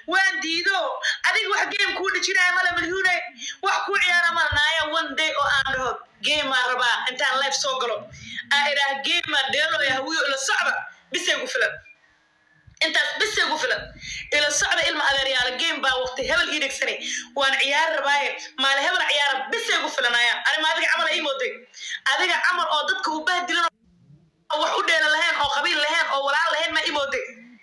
waan diido adiga wax game kuu dhijinaya mala malyuune wax kuu ciyaara mala naaya one day oo aan dhaho gameaan rabaa intaan life soo galo aa idhaah gameaan dheeloya hawiyo ila socda bisay ku filan intaas bisay ku filan ila socda ilma adeeryaala game baa waqti hebel ii dhegsanay waan ciyaari rabaaye maali hebel ciyaara bisay ku filanayaan arima adiga camal ii mooday adiga camal oo dadka u bahdilan oo wax u dheela lahayn oo qabiil lahayn oo walaal lahayn maa ii mooday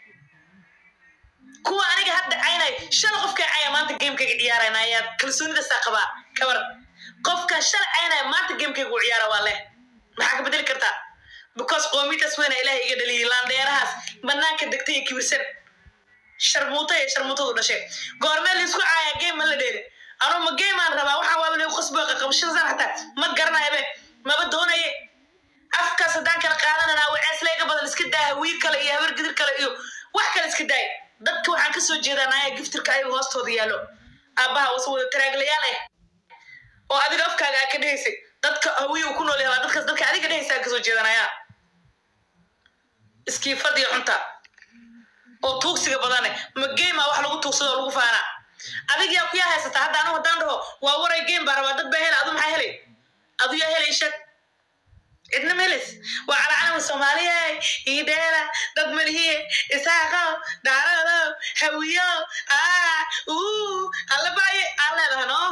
kuwa aniga hadda caynay shala qofkaa caya maanta gamekayga ciyaarayna ayaa kalsoonidaasaa qabaa kabar qofkan shala caynaya maanta gamekayga u ciyaara waa leh maxaa ka bedeli kartaa because qoomidaas weyna ilaahay iga dhaliyay laandheerahaas banaanka degtay iyo kibirsan sharmuuta iyo sharmuutadu dhashay goormee laisku caaya game ma la dheeli anuu ma game aan rabaa waxaa waaba lagu qasbo qabashadasan xataa ma garanayabe maba doonaye afkaas haddaan kala qaadananaa waceeslayga badan iska daa wiil kale iyo habar gidir kale iyo wax kale iska daay dadka waxaan kasoo jeedaa naaya giftirka ayaga hoostooda yaallo aabbaha wase wada taraaglayaal ah oo adiga afkaaga aa ka dhehaysay dadka hawiya uu ku nool yahay waa dadkaas dadka adiga dhehaysa aa kasoo jeedanaya iskiifadiyo xunta oo tuugsiga badane ma geema wax lagu tuugsado oo lagu faanaa adig yaa kuyaa haysata hadda anigu haddaan dhaho waa waray game baa rabaa dad baa hela adu maxaa helay adu yaa helay shag cidna melis waa calacalama soomaaliya idheela dad malihiye isaaqo daarado hawiyo aa uu allabaaye aan leedahay no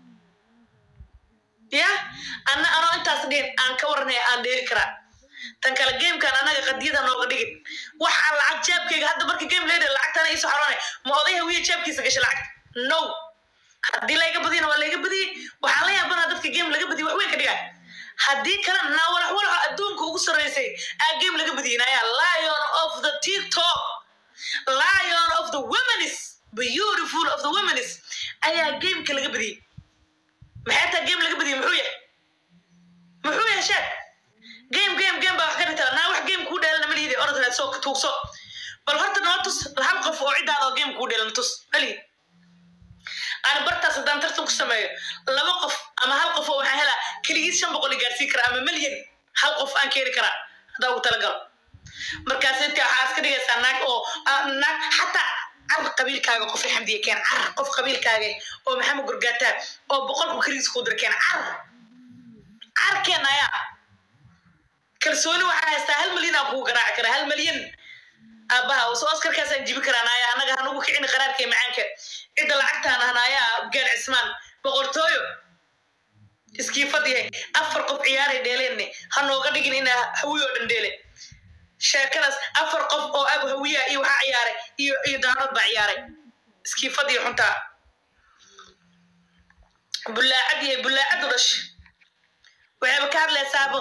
ya anna anoo intaas dhihin aan ka waranaya aan dheeli karaa tan kale gamekan anaga qadiyada nooga dhigin waxaa lacag jaabkayga hadda marka game leeda lacagtana iisoo xaroonay ma oday hawiye jaabkiisa gashay lacag no haddii layga badiyana waa layga badiyey waxaan la yaabanaa dadka game laga badiyay wax weyn ka dhigaa haddii kale naawalax walaxa adduunka ugu sarreysay aa game laga badiyinaya lion of the tiktok lion of the womenis beautiful of the womenis ayaa gameka laga badiyey maxay taa game laga badiyey muxuu yahay muxuu yahay sheeg game game game baa wax ka dhigtaa naa wax game kuu dheelana ma lihidi orodanaad soo tuugso bal horta noo tus hal qof oo ciddaada oo game kuu dheelana tus malihid ani bartaas haddaan tartan ku sameeyo laba qof ama hal qof oo waxaan helaa keligiis shan boqol i gaarsiin karaa ama milyan hal qof aan keeni karaa haddaa ugu talagalo markaas inta waxaa iska dhigaysaa naag oo naag xataa car qabiilkaaga qof xamdiye keen car qof qabiilkaaga oo maxamed gurgaataa oo boqolku keligiis kuu dira keen car car keen ayaa kalsooni waxaa haystaa hal milyan aan kugu garaaci karaa hal milyan aabbaha so oskarkaasaan jibi karaa naaya annaga hanugu kicini qaraarka iyo macaanka cidda lacagtaan ahnaaya gaar cismaan boqortooyo iskiifad yahay afar qof ciyaaray dheeleenne ha nooga dhigin inaa hawiyo dhan dheele sheekadaas afar qof oo abu hawiya iyo waxaa ciyaaray iyo iyo daanood baa ciyaaray iskiifad iyo xuntaa bullaacad yahay bullaacadu dhash waxayba ka hadlaysaabo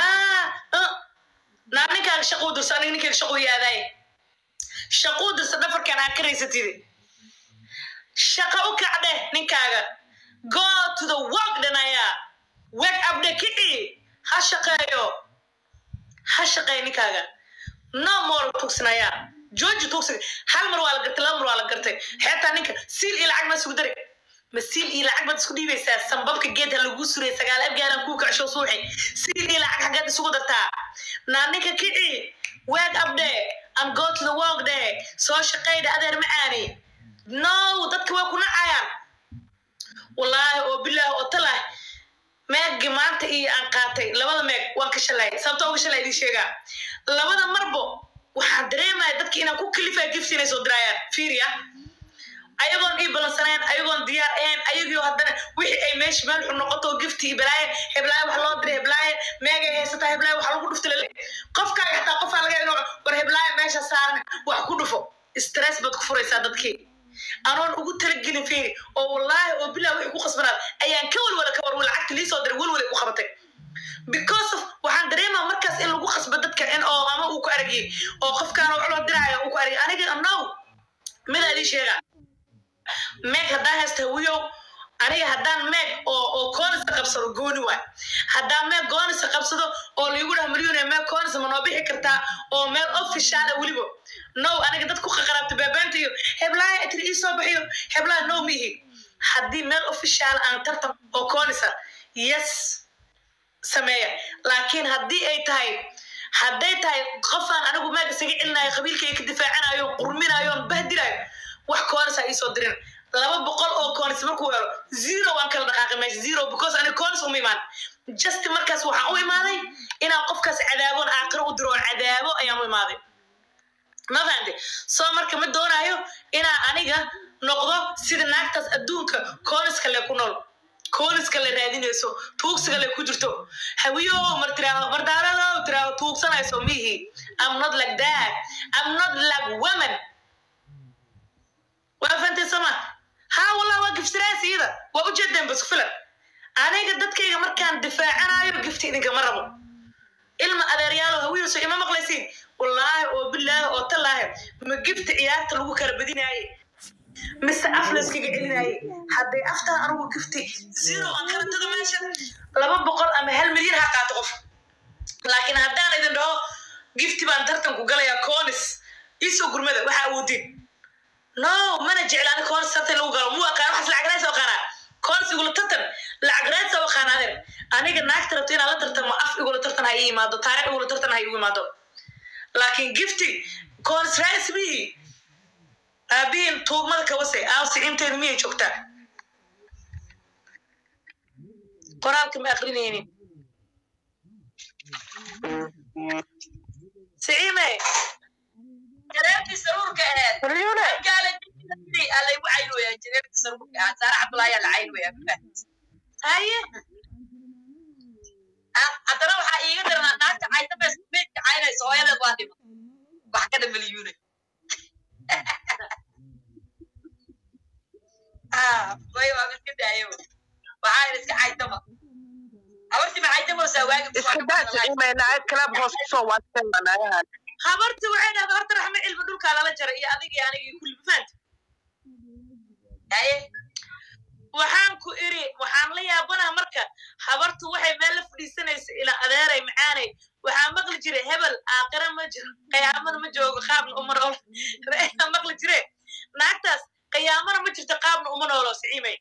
naa ninkaaga shaquu dirso aniga ninkaaga shaquu yaadaaye shaquu dirso dhafarkan aa ka raysatide shaqa u kacdhe ninkaaga go to the work dhanaya wake up dhe kici ha shaqeeyo ha shaqeeyo ninkaaga no more tugsinaya jooji tugsiga hal mar waa la gartay laba mar waa la gartay xeetaa ninka siil iyo lacag ma isugu dari ma siil iyo lacag baad isku dhiibaysaa sambabka geedha lagu suray sagaal abgaaran kuu kacsho suuxi siil iyo lacag xaggeed isugu dartaa naa ninka kici wake up dhe and go to the work dhe soo shaqeydha adeer macaani no dadka way ku nacayaan wallaahi oo bilaahi oo talah meeggi maanta iyo aan qaatay labada meeg waan ka shalay sababta uga shalay idin sheegaa labada marbo waxaan dareemaya dadki inaan ku kalifaya gifti inay soo diraayaan fiiriya ayagoon ii balansanayn ayagoon diyaar ahayn ayagio haddana wixii ay meesha meel xun noqoto gifti iyo balaaye heblaaye wax loo diray heblaaye meegay haysataa heblaaye wax lagu dhufta lale qofkaaga xataa qofaa laga inuu war heblaaye meesha saaran wax ku dhufo stress baad ku furaysaa dadkii anoon ugu talagelin fiiri oo wallaahi oo bilaa wixii ku khasbanaad ayaan ka walwala ka war lacagta liisoo diray walwalay u qabatay because of waxaan dareemaa markaas in lagu khasbo dadka in oo ama uu ku aragiyey oo qofkaana wax loo diraayo uu ku aragay aniga no midaa idin sheega meeg haddaan haysta hawiyow aniga haddaan meeg oo oo koonisa qabsado gooni waay haddaan meeg koonisa qabsado oo laigu dhaha maryune meeg koonisa ma noo bixi kartaa oo meel ofishaala weliba no aniga dad ku qaqaraabta baabaanta iyo heblaaya itiri ii soo bixiyo heblaaya no mihi haddii meel ofishaala aan tartan oo koonisa yes sameeya laakiin haddii ay tahay hadday tahay qofaan anigu meeg isaga celinayo qabiilkayga ka difaacinayo qurminayo bahdilayo wax koonis ha iisoo dirin laba boqol oo koonis markuu helo zero waan kala dhaqaaqay meesha zero because ani koonis uma imaan just markaas waxaan u imaaday inaan qofkaas cadaaboon aakhiro u diro oo cadaabo ayaan u imaaday ma fahamte soo marka ma doonaayo inaa aniga noqdo sida naagtaas adduunka kooniska le ku nool kooniska le raadinayso tuugsiga le ku jirto hawiyo mar tiraahdo mardaarado tiraahdo tuugsanayso mihi am not like that am not like women waa fahantay soma haa wallah waa gifsiraas iyada waa ujeedeen bas filan aniga dadkayga markaan difaacanayo gifti idinkama rabo ilma adeeryaalo hawiilso ima maqlaysiin wallaahi oo bilaahi oo tallaahi ma gifta ciyaarta lagu kala badinaaye mise af layskaga celinaaye hadday aftaa anugu gifti zero aan kala tago meesha laba boqol ama hal milyan ha qaato qof laakiin haddaan idin dhaho gifti baan tartanku galayaa conis iisoo gurmada waxa awoodin no mana jeclaani conis tartan lagu galo muu aqaan waxaas lacag raadsa aqaanaa conis igula tartan lacag raadsa aqaan adeer aniga naagta rabto inaan la tartamo af igula tartan ha ii imaado taariikh igula tartan ha iigu imaado laakiin gifti conis raadis mihi aabihiin tuugmada kawase aawsi inteedu miyay joogtaa qoraalka ma akrinaynin siciime jareertii saruurka aheed malyuune gaala alaygu caynooyaa jareertii saruurka ahaa saara cabdulaayaa la caynooyaa haye haddana waxaa iiga daranaa naagta cayta bes meydka caynaysa hooyadeed waa dhima wax ka dhamalyuune way waa miska daayo waxaa ina iska caytama habartii ma caytamoosaa waagi iska daasa imaynaay club hoos kusoo waadsan naagahan habarti waxay dhahda horta raxme cilmi dhulkaa lala jaray iyo adiga iyo aniga iyo kulli mafaanta haye waxaan ku iri waxaan la yaabanaha marka habartu waxay meel la fadhiisanaysa ilaa adeeray macaanay waxaa maqli jire hebel aaqira ma jiro qiyaamana ma joogo qaabna uma noolo reeyaa maqli jire naagtaas qiyaamana ma jirto qaabna uma noolo siciimay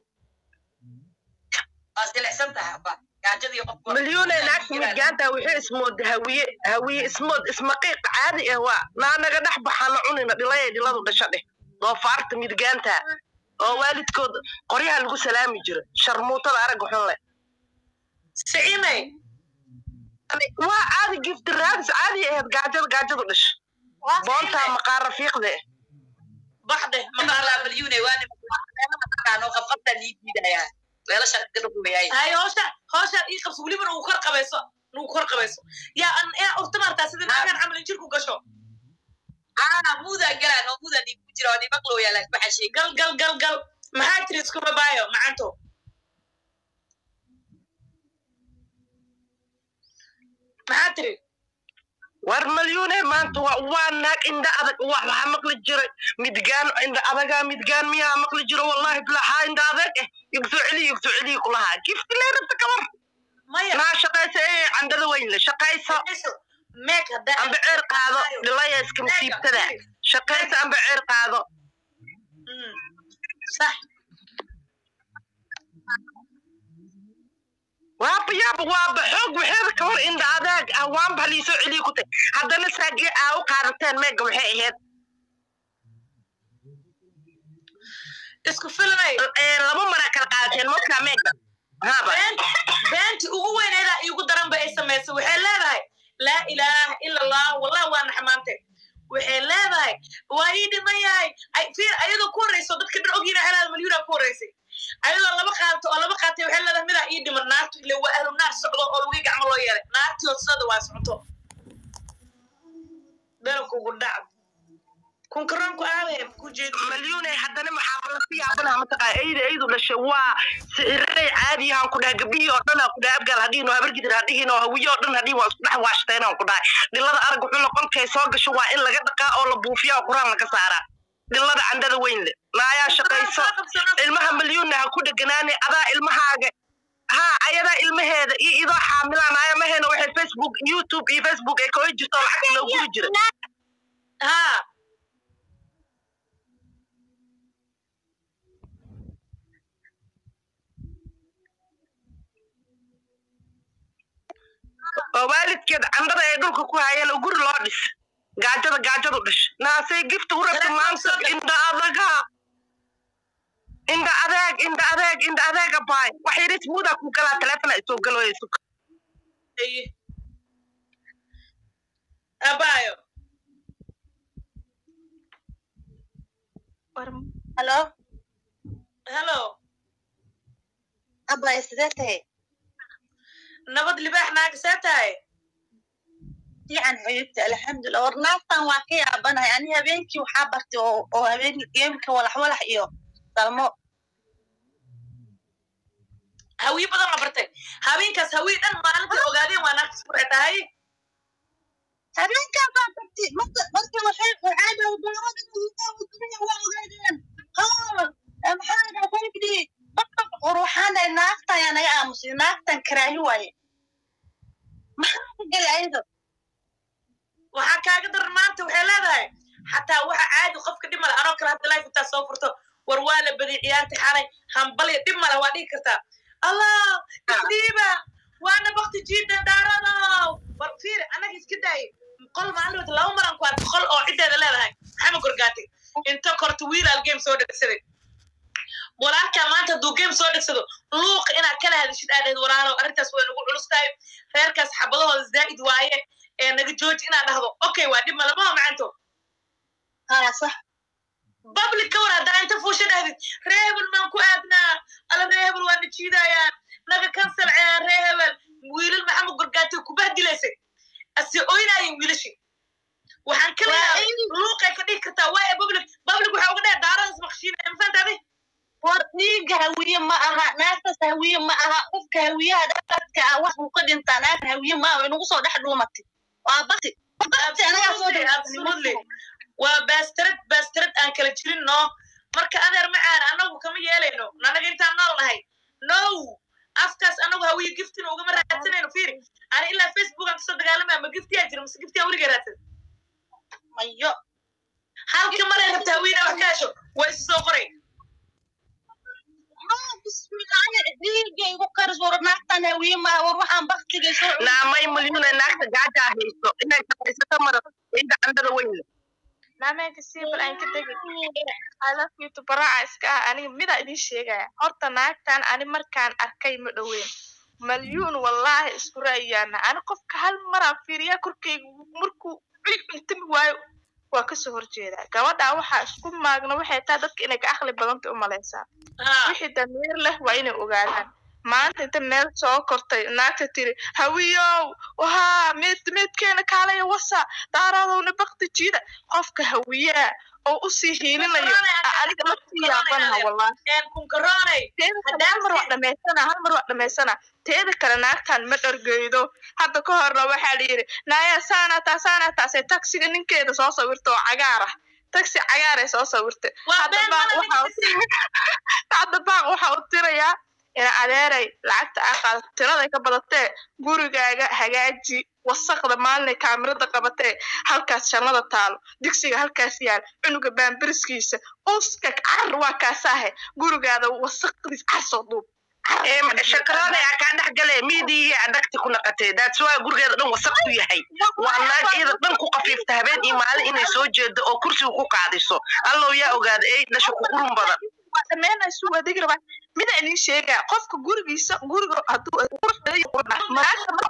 waa silicsan tahay aba gaajadii qof malyuune naagta midgaanta wixii ismood hawiye hawiye ismood ismaqiiq caadi ah waa naanaga dhex baxana cunina dhilaya dhiladu dhasha dheh doofaarta midgaanta oo waalidkood qoryaha lagu salaami jiro sharmuutada aragga xun leh siciimay waa caadi gift raadis caadi ahayd gaajada gaajadu dhasha boontaa maqaara fiiqde baxde maqaalaa malyuune waa nimankaanoo qabqabtaa lii diidayaa weelasha gadhugumayay hay hoosha hoosha ii qabso welibana uu kor qabayso uu kor qabayso yaa an yaa urta maartaa sida naagaan camal in jirku gasho aa muudaa galaan oo muudaa dhiig ku jira oo dhibaqlooyaa laasku xasheeg gal gal gal gal maxaa tiri isku babaayo macanto maxaa tiri war malyuune maanta waa waa naag indha adag wax waxaa maqli jiray midgaan indha adagaa midgaan miyaa maqli jiro wallahi bilaxaa indha adag eh igsoo celiyo igsoo celiyo kulahaa gifti leerabta kabar maya naa shaqaysa ee candhada weyn le shaqayso meeg haddaa amba ceer qaado dhilaya iska masiibtada shaqaysa amba ceer qaado Mm. sax waaba yaaba waaba xoog waxeeda ka hor indha adaag ah waanba haliisoo celiyo ku tay haddana saagee aa u qaadateen meega waxay ahayd isku filanay Ee, laba mara kala qaadateen markaa meega haaba been beenti ugu weyneedaa iigu daran ba ay samaysay waxay leedahay laa ilaaha ila allah wallah waa naxmaantay waxay leedahay waa ii dhiman yahay Ay- fiir ayadoo ku horreyso dadka dhan ogyiina xelaada malyuuna ku horreysay ayadoo laba qaadato oo laba qaatay waxay leedahay midaa ii dhiman naartu ile waa ahlu naar socdo oo lugii gacmo loo yeelay naartii hoosada waa socoto dalkugu dhac kunkaroonku aadeen ku jeedo malyuune haddana maxaa la si yaabanaha mataqaa eyda eydu dhashay waa sicirey caadiyahan ku dhahay gabdhihii oo dhan aan ku dhahay abgaal hadhihin oo habargidir hadhihin oo hawiye oo dhan hadhihin waa isku dhex waashteen aan ku dhahay dhilada arag wuxuu noqonkay soo gasho waa in laga dhaqaa oo la buufiya oo quraan laga saaraa dhilada candhada weyn le naayaa shaqayso ilmaha malyuunna ha ku dheganaane adaa ilmahaaga ha ayadaa ilmaheeda iyo idoo xaamilaan naaya maheena waxay facebook youtube iyo facebook ay kaga jirto lacagta loo guri jira haa oo waalidkeed candhada ay dhulka ku hayeen oo guri loo dhis gaajada gaajadu dhasha naasay gifta u rabta Telefoon maanta soo gal. indha adaga indha adeeg indha adeeg indha adeega baay wax yaris muudaa ku galaa telefona isoo galoyso Aye. Abayo. halo Hello. abay sidee tahay Nabad libaax naaga see tahay? fiican xuyubta alxamdulilah war naaftan waa ka yaabanahay ani habeenkii waxaa bartay oo oo habeen geemka walax walax iyo dalmo Hawiye badan la bartay. Haweenkaas hawiye dhan maalinta ogaadeen waa naagta isku waxay tahay. habeenkaa baa bartay marka marka waxay waxaa dowdowrada dunya waa ogaadeen qaar maxaa dhaha farigdi war waxaan dhahay naafta ayaa naga aamusay naaftan karaahi waaye maxaa ka galay ayada Waxaa kaaga daran maanta waxay leedahay xataa waxa caadi qofka dhib male anoo kale hadda life intaa soo furto war waa la badiyay ciyaarta xalay hambalya dhib male waa dhihi kartaa allah isdhiiba waana bakti jiida daaradow war fiir annaga iska daayay qol maalin wata laba maran ku arka qol oo ciddeeda leedahay maxamed gorgaati inta korta wiilaal game soo dhegsaday walaalkaa maanta hadduu game soo dhegsado luuqa inaad kala hadishid aadheed walaalow arrintaas way nagu culus tahay reerkaas xabadahooda zaa'id waaye ee naga jooji inaad dhahdo okay waa dhib male maha macanto haa sax public ka war haddaa inta fuusha dhahdid reehebel maan ku aadnaa ala reehebel waa na jiidayaan naga kansal ceyaan reehebel wiilal maxamed gorgaati kubahdilaysay ase oynaayeen wiilashi waxaan ka leeyahay luuqay ka dhigi kartaa waaye public public waxaa uga dheh daaradas maqshiina mafahantaadi war dhiigga hawiye ma aha naagtaas hawiye ma aha qofka hawiyaha dadka ah wax uu ka dhintaa naagta hawiye ma aha way nagu soo dhex dhuumatay waa bati bati anagaa soo Absolutely, absolutely. waa baastarad baastarad aan kala jirin no marka adeer macaan anagu kama yeelayno nanaga intaan nool nahay no afkaas anagu hawiye giftina ugama raadsanayno fiiri ani ilaa facebook aan kasoo dagaalamaya ma giftiyaa jira mase giftiyaa weliga raadsan mayo halka maray rabta hawiyena wax ka hesho waa isu soo qoray ma bismillahi dhiigga igu karis war naagtan hawiye ma aha war waxaan baktiga soo naamay milyuuna naagta gaajaa hayso inay shaqaysato mara inta candada weyna naameenka siibal aan ka tegin alafkiitu baraaca iska ah aniga midaa idiin sheegaya horta naagtan ani markaan arkay ma dhoweyn malyuun wallaahi isku ra'yaana ani qofka hal maraan fiiriyaa korkayga markuu culi cuntami waayo waa kasoo horjeedaa gabadhaa waxaa isku maagna waxay tahay dadka inay ka aqli badanta u malaysaa wixii damiir leh waa inay ogaadaan maanta inta meel soo kortay naagta tiri hawiyow wahaa mid midkeena kaalaya wasa daaradowna bakti jiida qofka hawiyaa oo usii hiilinayo a- aniga la sii yaabanaha wallahi kunkaroonay teeda kale hal mar waa dhamaysana hal mar waa dhamaysana teeda kale naagtan ma dhargeydo hadda ka horna waxaa la yidhi naaya saana taa saana taasee taksiga ninkeeda soo sawirta oo cagaar ah taxi cagaar ay soo sawirtay Waa hadda been baaq mana waxa u- hadda baaq waxa u tirayaa ina adeeray lacagta aa qaadato tiraday ka badatee gurigaaga hagaaji wasaqda maalinay kaamirada qabatee halkaas shannada taalo digsiga halkaas yaal cunuga baambiriskiisa uska car waa kaasaahe gurigaada wasaqdiis car soo duub shakarada yaa kaa dhex gale miidii adagti ku naqatay that's why gurigeeda dhan wasaq ku yahay waa naag iyada dhan ku qafiifta habeen iyo maalin inay soo jeedo oo kursiga ku qaadiso allow yaa ogaada ey dhasha ku qurun badan waa dhameenaysu adeeg rabaa mida idin sheegaa qofka gurigiisa guriga hadduu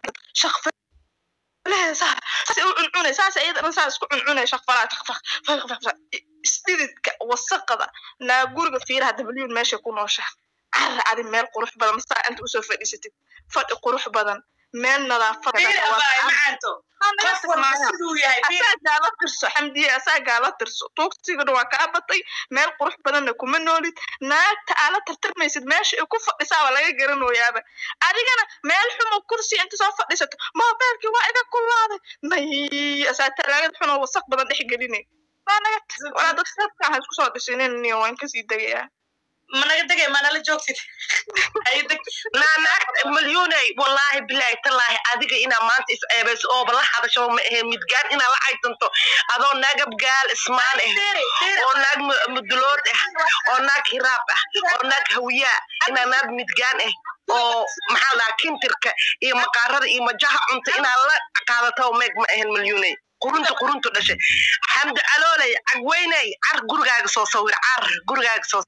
shaqfaleeda saas u cuncunay saas iyadana saa isku cuncunay shaqfalaa shaqfaq isdhididka wasaqada naa guriga fiiraha dabalyun meesha ku nooshaa carra adi meel qurux badan masaa inta usoo fadhiisatid fadhi qurux badan meel nadaafada fiir abaay macanto qof walba siduu yahay fiir asaagaa la tirso xamdiye asaagaa la tirso tuugsigana waa kaa batay meel qurux badanna kuma noolid naagta aa la tartarmaysid meesha ay ku fadhisaa waa laga garanooyaaba adigana meel xumo kursi inta soo fadhiisato moobeelkii waa iga kulaaday may asaa talaagad xunoo wasaq badan dhex gelinay waa naga walaa dad sabkaan ha isku soo dhisinin niyo waan kasii degayaa ma naga degay ma nala joogtid ay deg naa naagta milyuunay wallaahi bilaahi tallaahi adiga inaa maanta is ceebayso ooba la hadasho ma ahe midgaan inaa la caysanto adoo naagab gaal ismaan ah fiiri fiiri oo naag mu- mudulood ah oo naag hiraab ah oo naag hawiyaa inaa naag midgaan ah oo maxaa la dhahaa kintirka iyo maqaarada iyo majaha cunta inaa la qaadato meeg ma ahan milyuunay qurunta quruntu dhashay xamdi calooley cagweyney car gurigaaga soo sawir car gurigaaga soo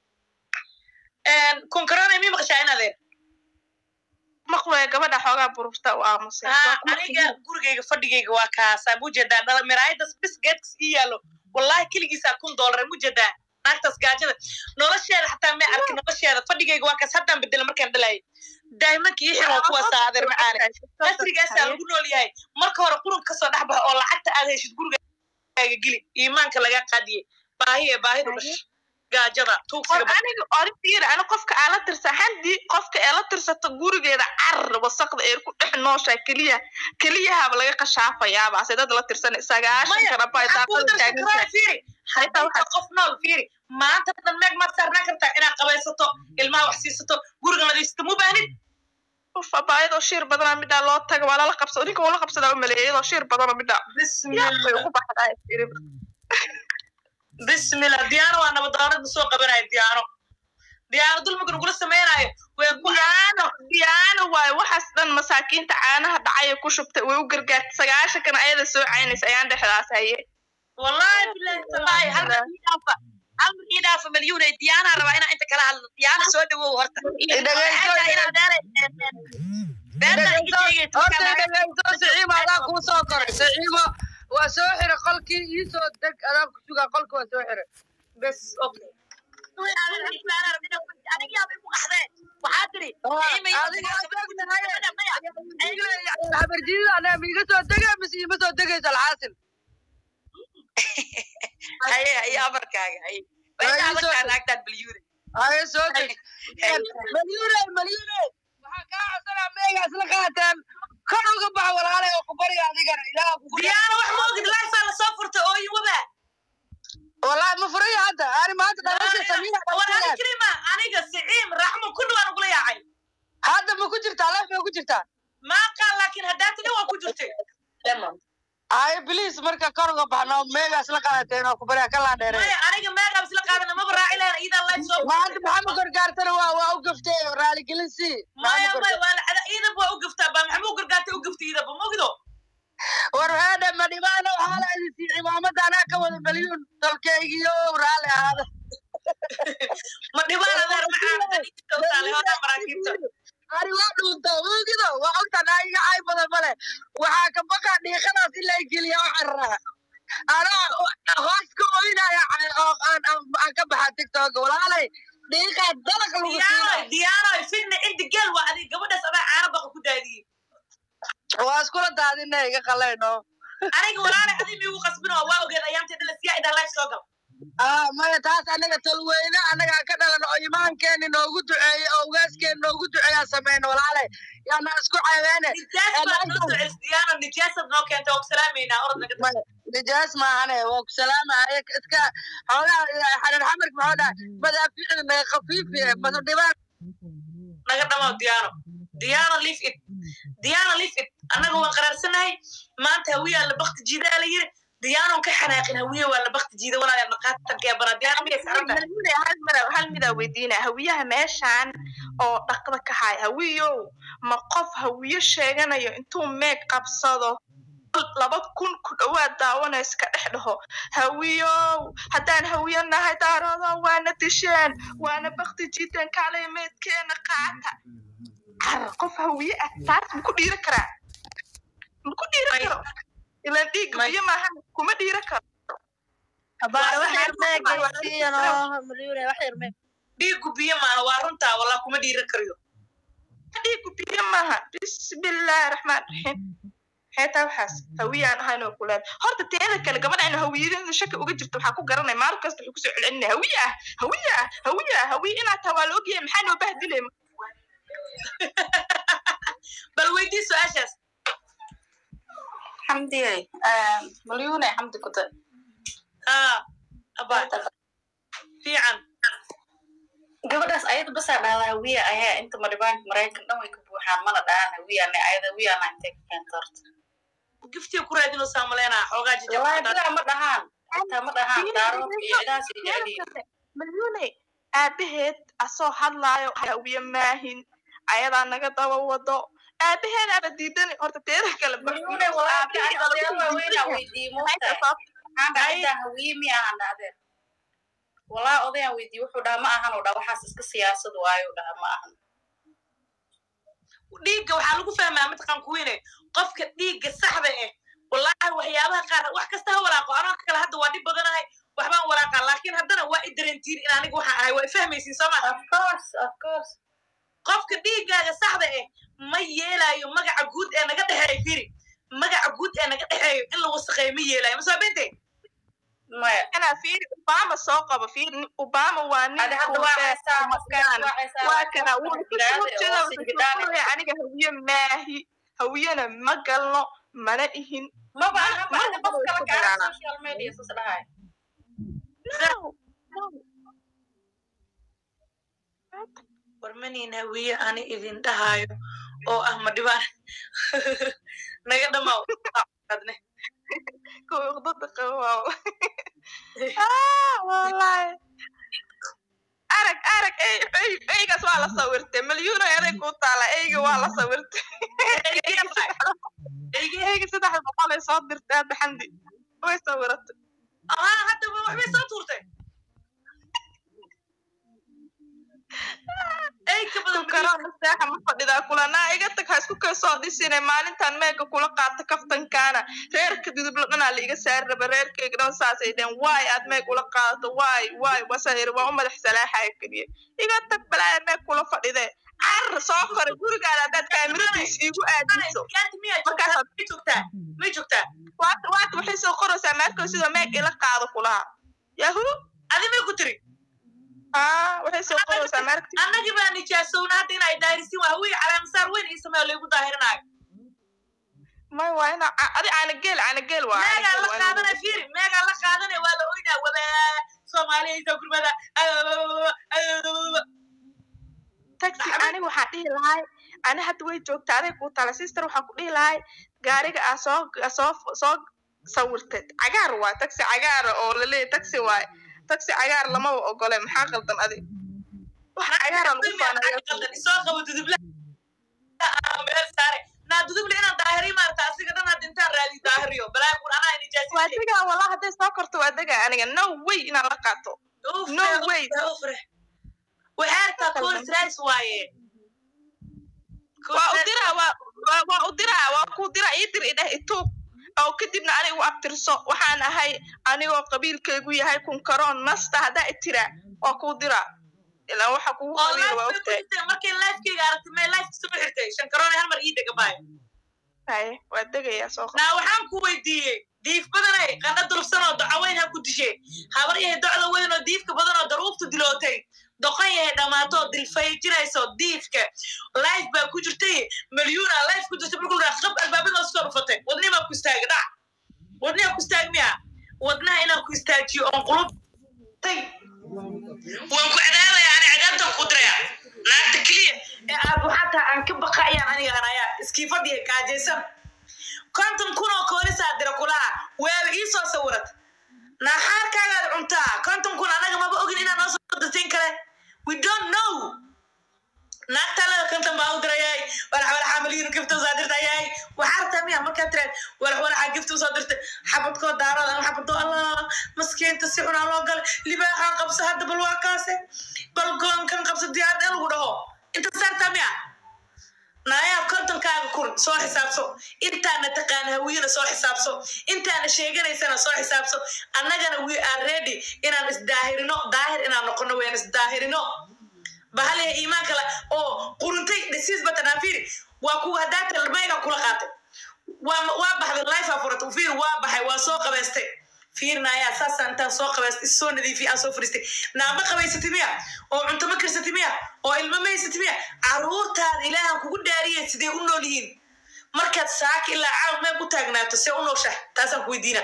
kunkarana mi maqashaa inadeer maqlaya gabadha xoogaa bururta u aamusay haa aniga gurigayga fadhigayga waa kaasaa mujeedaa dhala miraayadas bis geedkas ii yaalo wallahi keligiisaa kun doolar mujeedaa naagtaas gaajada nolosheeda xataa may arkin nolosheeda fadhigayga waa kaas haddaan bedela markaan dhalayay daahimanka ii xiro kuwaasaa adeer macaane casrigaasaa lagu nool yahay marka hore qurun kasoo dhex baxa oo lacagta aad heshid gurigaaga geli iimaanka laga qaadiyey baahi ee baahidu dhash gaajada tuugsiga aniga oritiir ani qofka aan la tirsa handii qofka ee la tirsato gurigeeda carar wasaqda ee ku dhex nooshaa keliya keliyahaba laga qashaafayaaba ase dad la tirsan sagaashan karabay daaqada taagan fiiri haddii qof nool fiiri maanta dhan meeg maad saarnaan kartaa inaad qabaysato ilmaha wax siisato guriga nadiisato mu baahnid fabaayadoo shiir badana midhaa loo taga waa lala qabsado ninka wala qabsadaa u maleeya iyadoo shiir badana midhaa yaabay ugu baxdaa bismillah diyaano waa nabadoonada soo qabanaya diyaano diyaano dulmiga nagula samaynayo way ku diyaano diyaano waayo waxaas dhan masaakiinta caanaha dhacaya ku shubtay way u gargaartay sagaashankan ayada soo caynaysa ayaan dhexdaas haye wallahi bilahi tallahi hal amrkii dhaafa malyuunay diyaanaa rabaa inaa inta kala hadlo diyaana soo dhawow horta siciima adaan kuu soo koray siciimo waa soo xira qolkii ii soo deg adaan ku sugaa qolka waa soo xira bes okay waxaa tiri habarjidida anaa miiga soo dega mise iima soo degaysa alxaasil haye haye amarkaaga haye waadagtaa naagtaan malyuune haye soo deg malyuune malyuune waxaa kaa codsanaa meega isla qaateen kor uga baxa walaalay oo ku bariga adigana ilaaha kugu diyaano wax moogid lifea lasoo furta ooyin waba wallahi ma furaya hadda ani maanta dhalasha samiina war ani krima aniga siciim raxmo kulli waan ugula yaacay hadda ma ku jirtaa leef ma ku jirtaa maaqaan laakiin haddaa tini waa ku jirtay haye biliis marka kor uga baxno meega isla qaateen oo ku bariga ka laa dheerey maya aniga meeqaab isla qaadana maba raaci lahayn iidaa life soo maanta maxamed gargaartana waa waa u gaftay raaligelin si maya maya waa lacada iidab waa u gaftaa baa maxamuu gargaartay u gaftay iidaba mogido war heedhe ma dhibaana waxaa la idin sii cimaamada anaa ka wada malyuun dalkaygiyo raalli ahaada ma dhibaan adeer macaan hodaa maraakiibta ani waa dhuuntaa moogido waa ogtan iga cay badan male waxaa ka baqa dhiiqadaas in la geliya oo cararaa anaa hoos ka oynaya oo aan ka baxa tiktok walaalay dhiiqaa dalaq lagu diyaano siina diyaano fidna cindi geel waa adig gabadhaas adaa caano baqa ku daadiyey waa iskula daadina iga qalayno aniga walaalay adig miigu qasbino waa ogeed ayaamtay dhala siyaa idaa life soo gal ah maya taas anaga talweyne anagaa ka dhalan oo imaankeeni noogu duceeye oo ugaaskeeni noogu duceeyaa sameyna walaalay yaana isku ceebeene nijaas baad noo soo celis diyaano nijaasaad noo keentay waa ku salaameynaa orod naga maya nijaas maahane waa ku salaamaya iska xoogaa xarir xamarka maxuu dhaha madaaficda naga khafiifi masu dhibaan naga dhamaw diyaano diyaano leave it diyaano leave it annaga waan qaraarsanahay maanta hawiyaa la bakti jiidaa la yiri diyaanon ka xanaaqin hawiye waa la bakti jiida walaalyaa maqaatanka ee banaa diyaano miyay saaran tahay Malmune, hal mara- hal midaa weydiina hawiyaha meeshan oo dhaqda ka haya hawiyow ma qof hawiyo sheeganayo intuu meeg qabsado laba kun ku dhawaad daawanaysa ka dhex dhaho hawiyow haddaan hawiyo nahay daarado waana disheen waana bakti jiiteen kaalay meedkeena qaata car qof hawiye ah taas ma ku dhiira karaa ma ku dhiira May- karo ilaan dhiigga may- biyo maaha kuma dhiira karo Abaare wax yar Waa- meeg geysiinoo malyuune wax yar meeg dhiigu biyo maaha waa runtaa walaa kuma dhiira kariyo dhiigu biyo maaha bismillaahi raxmaan raxiim xeetaa waxaas hawiyaan ahayn oo kuleed horta teeda kale gabadha inu hawiyadada shaki uga jirto waxaa ku garanay maalin kasta wuxuu kusoo celcelinaya hawiye ah hawiye ah hawiye ah hawiye inaad tahay waa la ogyahay maxaa noo bahdilay bal weydii su-aashaas xamdiyey malyuune xamdi kuda haa abaa fiican gabadhaas ayada basaa dhahda hawiya ayaa inta maribaanka maraykan dhan way ka buuxaan mana dhahaan hawiyana ayada hawiyana intay ka keenta horta giftiga ku raadinoo saamaleynaa xoogaa wallahi jajab bidaa ma dhahaan xitaa ma dhahaan daaroodka iyo cidaas iyo jeceliin malyuune aabaheed asoo hadlaayo hawiye maahin ayadaa naga daba wado aabaheeda aba diidani horta teeda kale ba- Malyuune walaahi aabahii ani odayaal dhalashada waaweyn aan weydiiyey moogtahay maxaan dhahay Ay. intaan hawiye miya aan dhahdeer walaahi odayaan weydiiyey wuxuu dhaha ma ahan oo dhaha waxaas iska siyaasad waayo dhaha ma ahan dhiigga waxaa lagu fahmaa mataqaan kuwiine qofka dhiigga saxda eh wallaahi waxyaabaha qaar wax kasta ha walaaqo anoo kale hadda waa dhib badanahay waxbaan walaaqaa laakiin haddana waa i darentiin in aniga waxaan ahay waa i fahmaysiin soo maa of course of course qofka dhiiggaaga saxda eh ma yeelaayo magaca guud ee naga dhexeeyo firi magaca guud ee naga dhexeeyo in la wasaqeeyo ma yeelaayo masoo bente maya anaa fiiri obama soo qabo fiiri nin- obama waa nin adi hadda waa kuufee haysaa ama qofkaas gaan. waa haysaa waa kana wuu qofka ku jiraade soo oo jeeda wuxuu singidhaane soo qoraya aniga hawiye maahi hawiyena ma galno mana ihin maba aha ma macna qof kala ku kaca dagaalaa. social media sas dhahay No, no. warmaniin hawiye ani idin dhahaayo oo ah ma dhibaan naga dhamaaw adne kuwa uqdada qabo waa Ah, wallahi arag arag ey ey- eygaas waa la sawirtay malyuuno eday kuu taala eyga waa la sawirtay eyga saddex boqol ay soo dirtay hadda xandi way sawiratay ahaa hadda wa- waxbay soo tuurtay ey ka badan tukaraan masaaxa ma fadhidaa kulanaa iga tag ha isku kay soo dhisine maalintan meega kula qaata kaftankaana reerka dudubla dhanaa la iga saari raba reerkayga dhan saasay dheen waay aad meeg ula qaadato waay waay wasahir waa u madax salaaxaya keliya iga tag balaaya meeg kula fadhidee carar soo kore gurigaada haddaad kaamiradiis iigu aadiso gaanti miyaa Markaasaad- joogtaa may joogtaa may joogtaa waata waata waxay soo qoraysaa meelkoo sidoo meeg ila qaado kulaha yahu adi may ku tiri ah waxay soo qoraysaa meelka annagii baa nijaasowna hadda inay daahirisin waa hawiye calaamasaar weyn ii sameeyo laygu daahirinaayo may waa ina adi caanageel caanageel waa meegaa la caanageel waa qaadana firi meegaa la qaadana waa la oynaa wada soomaaliya isa gurmada taxi aniga waxaan dhihi lahay ani hadda way joogtaa aday kuu tala sister waxaan ku dhihi lahay gaariga aa soo aa soo soo sawirtay cagaar waay taxi cagaara oo laleeyahy taxi waay taxi cagaar lamaba ogole maxaa qaldan adi wax cagaara lagu faanaya soo qabo dudubla meel saare naa duduble inaan daahiriy maarta asiga dhan hadda intaan raadi daahiriyo balaa kun anaa waa nijaasi degaa wallah hadday soo korto waa degaa aniga no way inaan la qaato no way waxaartaa cols rice waaye waa u diraa waa waa waa u diraa waa ku diraa ii dir idheh ituub oo kadibna anigu abtirso waxaan ahay anigoo qabiilkaygu yahay kunkaroon masta haddaa itiraa waa kuu diraa ilaa waxa kugu oo qabiil waa life ogtahay bay markay lifekeyga aragtay may life soo xirtay shan karoona hal mar ii dega baay haye waa degayaa soo qor naa waxaan ku weydiiyey diif badanay qandha durugsan oo docaweyn ha ku dishe habar yahay docda weyn oo diifka badan oo daruuftu dilootay doqon yahay dhammaato dilfayjinayso diifka life baa ku jirtay malyuuna life ku jirtay markuu dhaha qab albaabada soo dhufatay wadnihi baa ku istaagay dhac wadniha ku istaag miya wadnaha inaan ku istaajiyo oon qulubtay waan ku cadaabaya ani cadaabtan ku diraya naagta keliya ee aad xataa aan ka baqayaan aniga anayaa iskiifadiya kaajaysan konton kun oo koolisaa dira kulaha waaba ii soo sawirat naxaarkaagaad cuntaa konton kun anaga maba ogin inaa noo soo dirtain kale we don't know naagtalada konton baa u dirayay walax walaxa malyin gifta usoo dirtayay waxaa rabtaa miya markaa tiraad walax walaxa gifta usoo dirtay xabadkoo daarada ama xabadoo allah maskiinta si xunaa loo galay libaaxaan qabsa hadda bal waa kaase bal goonkan qabsa diyaarad in lagu dhaho inta saartaa miya naayaa kontonkaaga kun soo xisaabso intaana taqaan hawiyana soo xisaabso intaana sheeganaysana soo xisaabso annagana we are ready inaan isdaahirino daahir inaan noqono weyaan isdaahirino bahaliha iimaan kale oo quruntay dhisiis batanafiri waa kuwa haddaa talmayga kula qaatay waa waa baxday life afurat fiir waa baxay waa soo qabaystay fiirnaayaa saasaan intaan soo qabaystay soo nadiifiy aan soo fariistay naama qabaysatay miya oo cunto ma karsatay miya oo ilmo maysatay miya caruurtaada ilaahan kugu dhaariyay sidee u nool yihiin markaad saaka ilaa caaw meel ku taagnaato see u nooshahay taasaan ku weydiina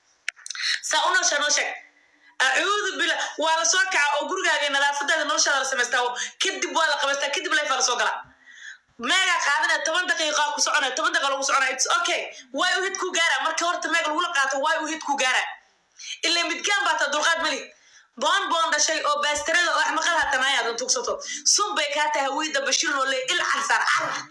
saa u nooshaa noo sheeg acuudu bila waa la soo kaca oo gurigaaga nadaafadaada noloshaada la samaystaa oo kadib waa la qabaystaa kadib lifaa la soo galaa meegaa qaadanaya toban daqiiqa ku soconaya toban daqiiqa lagu soconaya its okay waay u hid ku gaara marka horta meega lagula qaato waay u hid ku gaara ilaa midgaan baa taa dulqaad mali boon boon dhashay oo baastarada oo axmaqada hatanaayaad tugsato sun bay kaa tahay hawiyda bashir oo le il carsaar car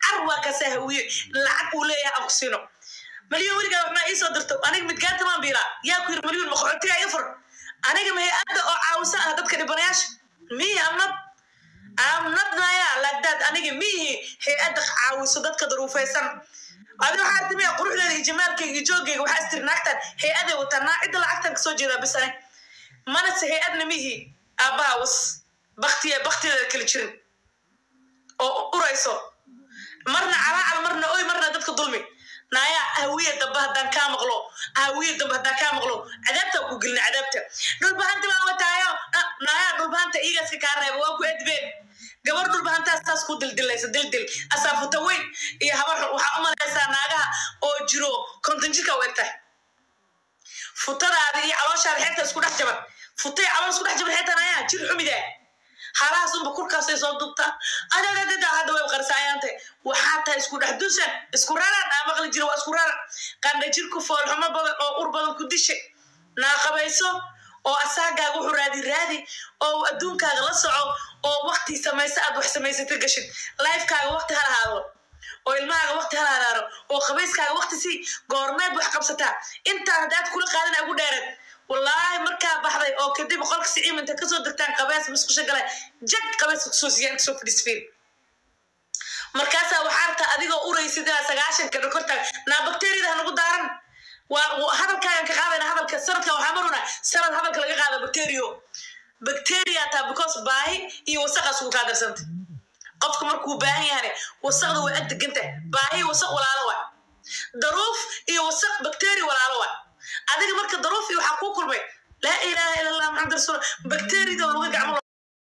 car waa kasa hawiye lacag uu leeyahay aan ku siino malyan weligaa waxmaa iisoo dirto aniga midgaanta maan biilaa yaa ku yiri malyan maqoxotiga iga fur aniga ma hay-adda oo caawisa ah dadka dhibanayaasha mihi amnad amnad naya lagdaad aniga mihi hay-adda caawiso dadka daruufaysan adi waxaa artimiya quruxdeeda iyo jamaalkayga iyo joogayga waxaa istiri naagtan hay-aday wataa naa cidda lacagtan kasoo jeedaa bis ane manase hay-adna mihi aabbaha was baktiya baktideeda kala jirin oo urayso marna calaacal marna oy marna dadka dulmi naaya hawiya dambe haddaan kaa maqlo hawiya dambe haddaan kaa maqlo cadaabtaa ku gelina cadaabta dhulbahanta baan wataayo Ah, naaya dhulbahanta iigaaska kaa reeba waa ku edbeen gabar dhulbahantaas taas ku dildilaysa dildil asaafuta weyn iyo habar xun waxaa u malaysaa naagaha oo jiro konton jirka u egtahay futadaada iyo calooshaada xeebta isku dhex jaban futay calool isku dhex jaban xeebtan ayaa jir xumida halahaas unba kurkaasay soo dubtaa adadadada hadda way qarsaayaante waxaa tahay isku dhex dusan isku raran aa maqli jira waa isku raran qandha jirku foolxumo badan oo ur badan ku dishay naaqabayso oo asaagaaga wuxuu raadi raadi oo adduunkaaga la soco oo wakti samaysa aad wax samaysata gashid lifekaaga wakti ha lahaado oo ilmahaaga wakti ha lahaadaano oo qabayskaaga wakti si goormeed wax qabsataa intaa haddaad kula qaadan ugu dheereed wallaahi markaa baxday oo kadib qolka siciim inta kasoo degtaan qabees musqusha gala jag qabeeska kusoo siiyaan inta soo fadhiisfiin markaasaa waxaa artaa adigoo uraysid ilaa sagaashanka dhakortaag naa bakteriyada hanagu daaran waa waa- hadalkaagan ka qaadayna hadalka sanadka waxaa maruna sanad hadalka laga qaada bacterio bacteria taa because baahi iyo wasaqaas ugu kaa darsanta qofka markuu baahan yahane wasaqda way ag deganta baahi wasaq walaalo waa daruuf iyo wasaq bacteria walaalo waa adiga marka daruuf iyo waxaa kuu kulmay laa ilaaha ila allah maxamed rasuul bacteriyada oo laga gacmo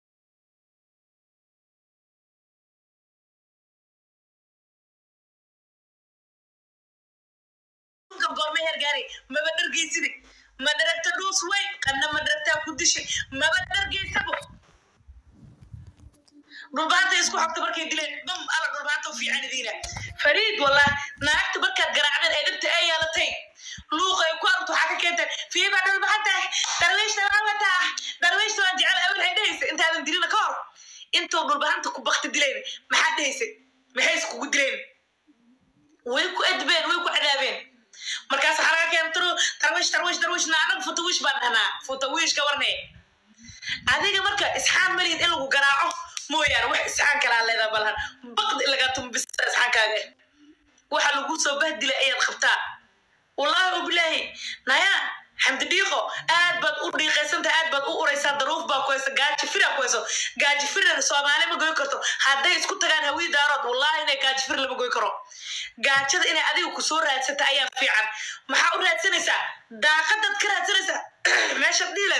dhulka goorma heer gaari maba dhargeysidi ma dharagta dhuus weyn qanna ma dharagtaa ku dishay maba dhargeysabo dhulbaanta isku xogta markay dileen bam ala dhulbaanta u fiican idiina fariid wallah naagta markaad garaacdeen ee dhibta ay yeelatay luuqa ay ku aragto waxaa ka keentay fiiba dhulbaanta darwiishta waan wataa darwiishta waan jecel awel hay dhehaysa intaadan dilina ka hor intuu dhulbaanta ku bakti dilayn maxaa dhehaysay maxay iskugu dileen way ku edbeen way ku cadaabeen markaas waxaa laga keena tru tarwish tarwish tarwish na anagu futawish baan dhahnaa futawish ka warne adiga marka isxaan malihid in lagu garaaco mooyaane wax isxaan kalaa leedaa balhan baqd in lagaa tumbista isxaankaaga waxa lagu soo bahdila ayaad qabtaa wallaahi ubilaahi naya xamdi dhiiqo aad baad u dhiiqaysanta aad baad u uraysaa daruuf baa ku haysa gaaji fira ku hayso gaaji firan soomaali ma goy karto hadday isku tagaan hawii daarood wallaahi inay gaaji fir lama goy karo gaajada inay adiga kusoo raadsata ayaa fiican maxaa u raadsanaysaa daaqadaad ka raadsanaysaa meeshaad dhiileed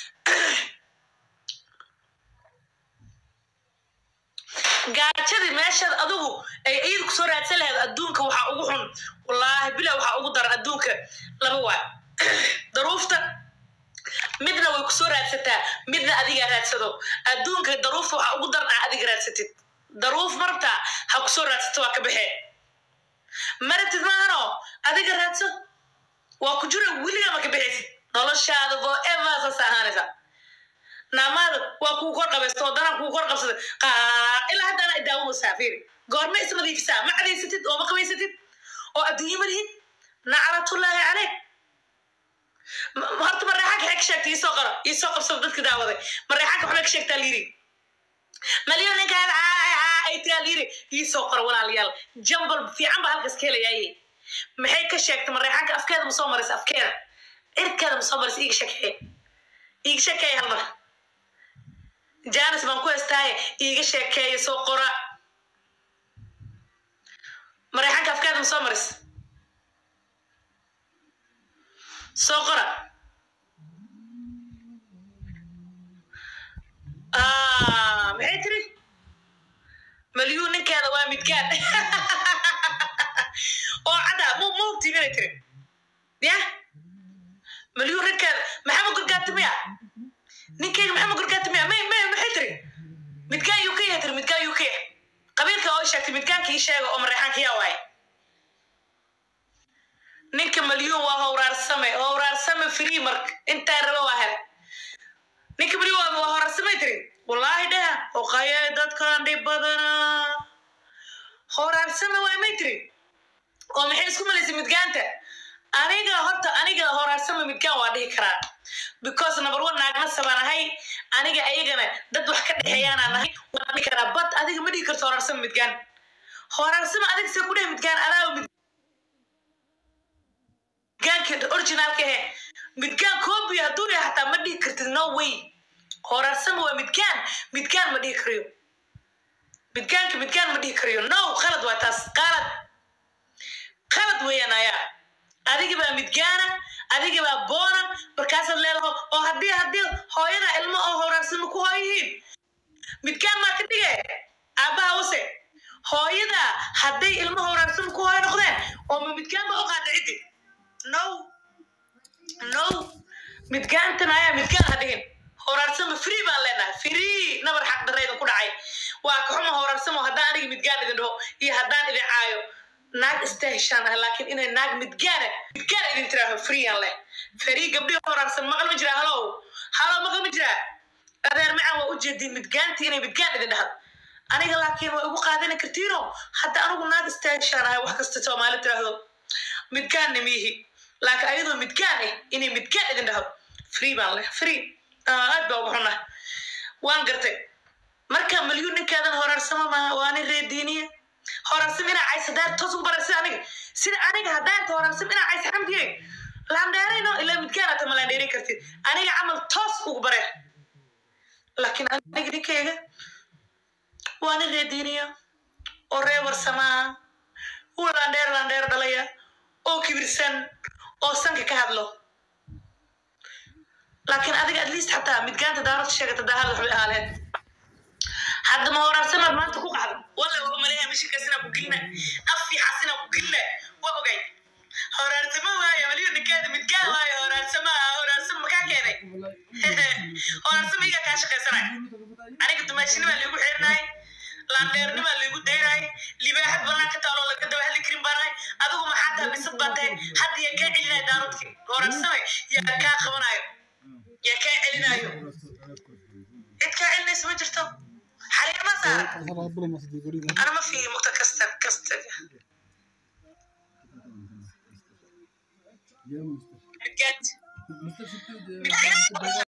gaajadii meeshaad adigu ay iyada kusoo raadsan lahayd adduunka waxaa ugu xun wallaahi bila waxaa ugu daran adduunka laba waa daruufta midna way kusoo raadsataa midna adigaa raadsado adduunka daruufta waxaa ugu daran aa adiga raadsatid daruuf marabtaa ha kusoo raadsato waa ka baxee maratid maahano adiga raadso waa ku jira weligaa ma ka bixaysid noloshaada forever saas ahaanaysa naamaada waa kuu kor qabaysta oo danaa kuu kor qabsada qaa ilaa haddana idaawanaysaa fiiri goorma isnadiifisaa ma cadaysatid oo ma qabaysatid oo adduunye ma lihid nacratullaahi caleyk Ma- horta mareexanka xeg sheegtay iisoo qaro iisoo qabsada dadka daawaday mareexanka waxbay ka sheegtaa liiri malyan ninkaan ay tiraa liiri iisoo qaro walaalayaal jambal fiican baa halkaas ka helayaaye maxay ka sheegtay mareexanka afkeeda ma soo maraysa afkeeda irkeeda ma soo maraysa iiga sheekeeye iiga sheekeeye hal mar janis baan ku heystaaye iiga sheekeeye soo qora mareexanka afkeeda ma soo maraysa soo qora Ah, maxay tiri malyuun ninkeeda waa midgaan oo cadda mu mugti minay tiri ya malyuun ninkeeda maxamed gurgaati miya ninkeyga maxamed gurgaati miya may may maxay tiri midgaan yuu ka yahay tiri midgaan yuu ka yahay qabiilka oo sheegtay midgaanka ii sheega oo mareexaanka yaa waaye ninka malyuun waa howraarsame howraarsame free mark intaa raba waa hele ninka malyuun waa waa howraarsamay tiri wallaahi dheha oqaye dadkan dhib badana horaarsama waa may tiri oo maxay isku malaysay midgaanta aniga horta aniga horaarsama midgaan waa dhihi karaa because number one naagna sabaan ahay aniga ayagana dad wax ka dhexeeyaanaa nahay waan dhihi karaa but adiga ma dhihi karto horaarsama midgaan horaarsama adiga see ku dheh midgaan alaawa midgaanka originalka ahe midgaan copy hadduu yahay hataa ma dhihi kartid no way horaarsama waa midgaan midgaan ma dhihi karayo midgaanka midgaan ma dhihi karayo no qalad waa taas qalad qalad weeyaan ayaa adiga baa midgaana adiga baa boona markaasaad leedaho oo haddii haddii hooyada ilmo oo horaarsama ku hooyihiin midgaan maa ka dhige aabbaha wase hooyada hadday ilmo horaarsama ku hooyo noqdeen oo ma midgaan baa u qaada ciddi no no midgaantan ayaa midgaan ha dhigin horaarsama free baan leenahay free nabar xaq darayda ku dhacay waa ka xuma horaarsamo haddaan aniga midgaan idin dhaho iyo haddaan idin caayo naag istaheshaan ah laakiin inay naag midgaana midgaan idin tiraaho freean leh free gabdhihi horaarsan maqal ma jiraa halow halow maqal ma jiraa adeer macaan waa ujeedin midgaanti inay midgaan idin dhahdo aniga laakiin waa igu qaadani kartiino hadda anigu naag istaheshaan ahay wax kasta soomaali tiraahdo midgaanna miihi laakiin ayadoo midgaan ah inay midgaan idin dhahdo free baan leh free aad baa ugu xunah waan gartay marka malyuun ninkaadan horaarsama maaha waa nin reediiniya horaarsam inaa cays hadaa toos ugu barar sida aniga sida aniga haddaanta horaarsam inaa cays xamdiye laandheerayno ilaa midgaan ata ma laandheerin kartid aniga camal toos ugu bareer laakiin aniga ninkayga waa nin reediiniya oo ree warsamaa uu laandheer laandheer dhalaya oo kibirsan oo sanka ka hadlo laakiin adiga at least xataa midgaanta daaradta sheegata daahada waxbay ahaaleen hadda ma horaarsamaad maanta ku qacda walla waa umaleeya mishinkaasina ku gelina afiixasina ku gelina waa ogay horaarsama waayo waliba ninkeeda midgaan waayo horaarsama horaarsama makaa keenay horaarsama iga kaa shaqaysanay aniga dumaashinimaa liigu xirinahay laandheernimaa liigu daynahay libaaxad banaanka taaloo laga daba hadli karin baanahay adigu maxaa tahay bisad baa tahay hadda yaa kaa celinaya daaradki horaarsama yaa kaa qabanayo yaa kaa celinayo cid kaa celinaysa ma jirto xariir ma saaran ana ma fiiyo mugta kasta kasta midgaad midgaad